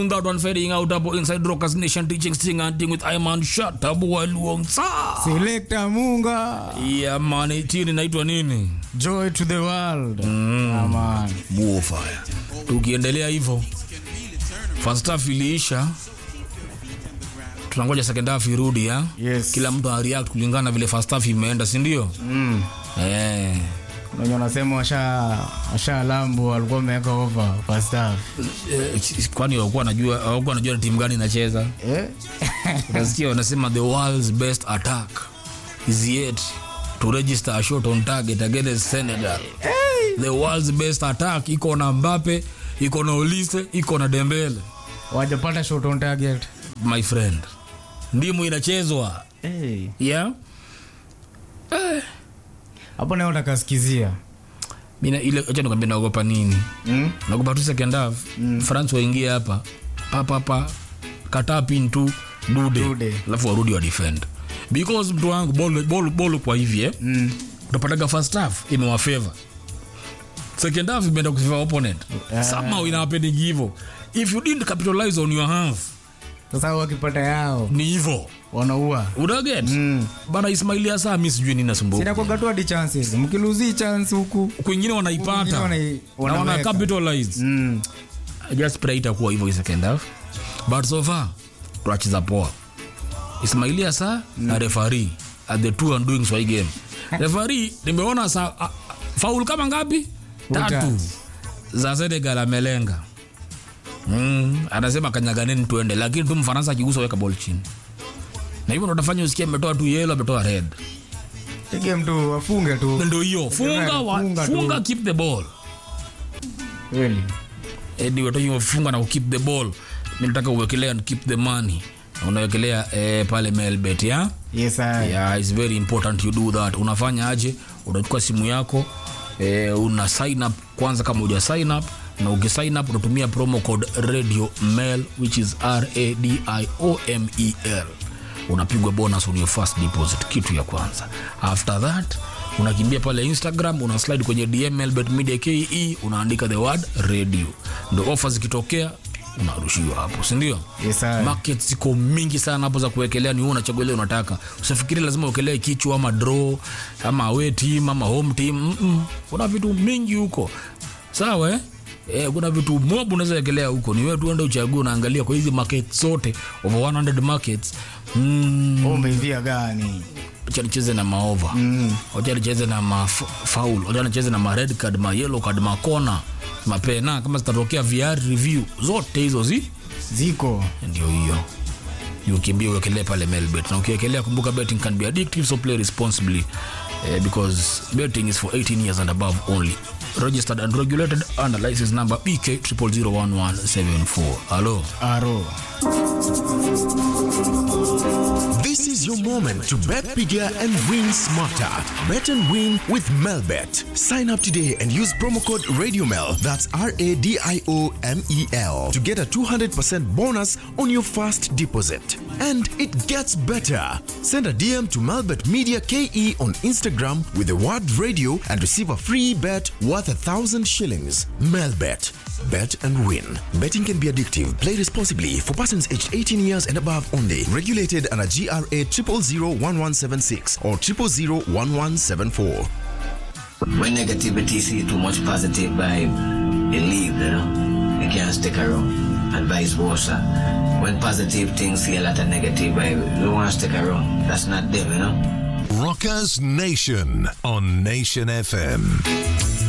That one fading out hapo inside Rockers Nation teaching sting and thing with Iman Shatabu Waluongsa. Selector Munga. Yeah man, 18 inaitwa nini? Joy to the world. Mm. man. Buofire. Tukiendelea hivyo. First half iliisha. Tunangoja second half irudi ya. Yes. Kila mtu areact kulingana na vile first half imeenda, si ndio? Mm. Eh. Wenye wanasema washa washa lambo walikuwa wameweka over first half. Eh, kwani hawakuwa wanajua hawakuwa wanajua ni timu gani inacheza? Eh? Unasikia wanasema the world's best attack is yet to register a shot on target against Senegal. The world's best attack iko na Mbappe, iko na Olise, iko na Dembele. Wajapata shot on target. My friend. Ndimu inachezwa. Hey. Yeah. Hapo nayo utakasikizia. Mina ile acha nikwambie naogopa nini? Mm? Naogopa tu second half. France waingie hapa. Pa pa pa. Kataa pin tu dude. Dude. Alafu warudi wa defend. Because mtu wangu ball ball ball kwa hivi eh. Mm. utapataga first half imewafavor second half imeenda kufavor opponent Yeah. somehow ina happening hivyo if you didn't capitalize on your half Sasa wakipata yao ni hivyo wanaua. unaget Mm. bana Ismaili Asa mi sijui nini nasumbuka Sina kwa gatu hadi chances. Mkiluzi chance huku. kwingine wanaipata Wengine wanai- na wana wanaweka. capitalize Mm. I just pray itakuwa hivyo hii second half but so far tunacheza poa Ismaili Asa na referee at the two and doing swai game referee nimeona sa a- a- faul kama ngapi tatu Tatu. za Senegal amelenga mm, anasema kanyaganeni tuende lakini tu mfaransa akigusa weka ball chini na hivyo ndo utafanya usikie ametoa tu yellow ametoa red Pige mtu wafunge tu. ndo hiyo funga, wa, Funga tu. funga keep the ball Kweli. Edi watoto funga na keep the ball mi nataka uwekelea and keep the money unawekelea eh, pale melbet ya Yes, I. yeah, it's very important you do that unafanya aje unachukua simu yako eh, una sign up kwanza kama uja sign up na ukisign up unatumia promo code radio mail which is radiomel unapigwa bonus on your first deposit kitu ya kwanza after that unakimbia pale instagram una slide kwenye dm melbet media ke unaandika the word radio ndo ofa zikitokea unarushiwa hapo sindio Yes, I. market ziko mingi sana hapo za kuwekelea ni wewe unachagua ile unataka usifikiri lazima uwekelee kichwa ama draw ama away team ama home team mm -mm. kuna vitu mingi huko sawa eh? Eh, kuna vitu mob unaweza wekelea huko ni wewe tu ende uchague unaangalia kwa hizi market zote over 100 markets mm, Wewe umeivia gani? wacha nicheze na maova Mm. wacha nicheze na mafaul wacha nicheze na ma red card ma yellow card ma corner mapena kama zitatokea VR review zote hizo zi Ziko. ndio hiyo Ni ukimbia uwekelee pale melbet na ukiwekelea kumbuka betting can be addictive so play responsibly eh, because betting is for 18 years and above only registered and regulated under license number bk 0001174 hello Aro. This is your moment to bet bigger and win smarter. Bet and win with Melbet. Sign up today and use promo code RadioMel, that's R A D I O M E L, to get a 200% bonus on your first deposit. And it gets better. Send a DM to Melbet Media KE on Instagram with the word radio and receive a free bet worth a thousand shillings. Melbet. Bet and win. Betting can be addictive. Play responsibly for persons aged 18 years and above only. Regulated under GRA 0001176 or 0001174. When negativity see too much positive vibe, you leave, you know. You can't stick around. And vice versa. When positive things see a lot of negative vibe, you want to stick around. That's not them, you know. Rockers Nation on Nation FM.